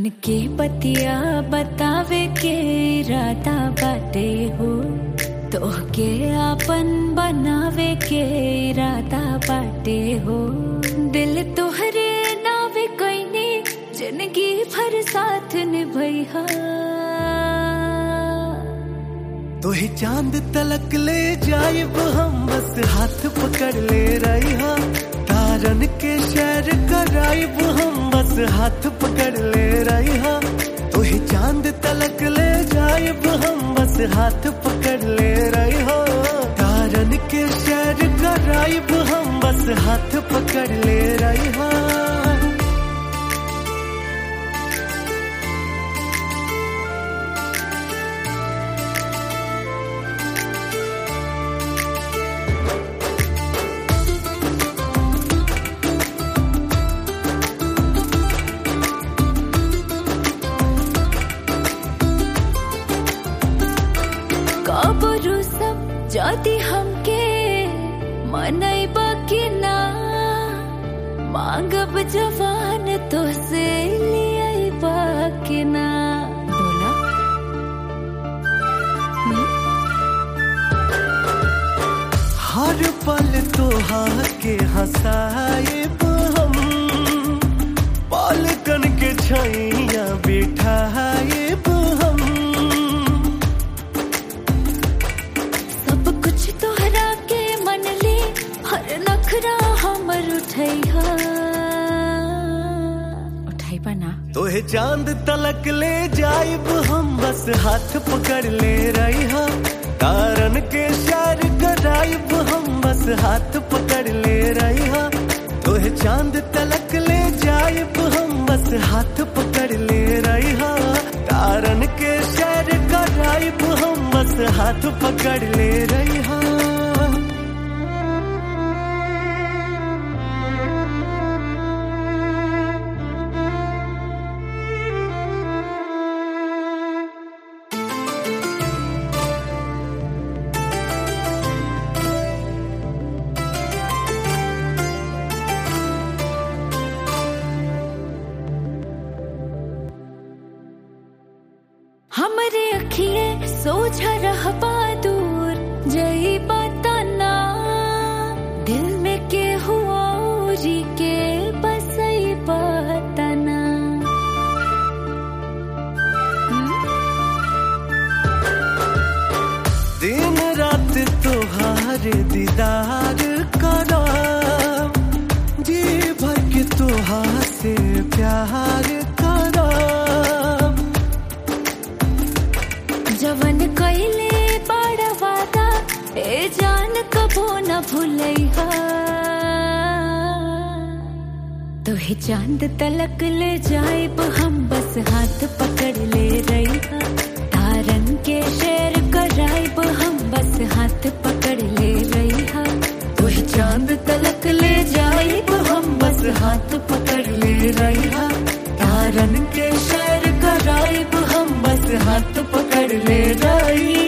मन के बतिया बतावे के इरादा बाटे हो तोहके आपन बनावे के इरादा बाटे हो दिल तोहरे नावे कोइनी जिंदगी भर साथ निभैहा तोहे चांद तलक ले जाइब हम बस हाथ पकड़ ले रही हा तारन के शहर कराइब हम बस हाथ पकड़ ले रही हा तोहे चांद तलक ले जाइब हम बस हाथ पकड़ ले रही हो तारन के शहर कराइब हम बस हाथ पकड़ ले रही हा कबरू सब जाति हमके मनैबा कि ना मांगब जवान तो से लियाइबा कि ना बोला हर पल तोहार के हंसाए हम पालकन के छैया बिठाए हम सब कुछ तोहरा के मन ले हर नखरा हमर उठैहा उठाइबा ना तोहे चांद तलक ले जाइब हम बस हाथ पकड़ ले रही हा तारन के शार कराइब हम बस हाथ पकड़ ले रही हा तोहे चांद तलक ले जाइब हम बस हाथ पकड़ ले रही हा तारन के शार कराइब हम बस हाथ पकड़ ले रही हा हमरे अखिए सोझा रहबा दूर जई बताना दिल में के हुआ जी के बसई बताना दिन रात तोहार दीदार करा जी भर के तोहार से प्यार करा जवन कइले बड़ा वादा ए जान कबो न भूलैहा तोहे चांद तलक ले जाइब हम बस हाथ पकड़ ले रही तारन के शेर कराइब हम बस हाथ पकड़ ले रही तोहे चांद तलक ले जाइब हम बस हाथ पकड़ ले रही तारन के शेर कराइब हम बस हाथ पकड़ ले रही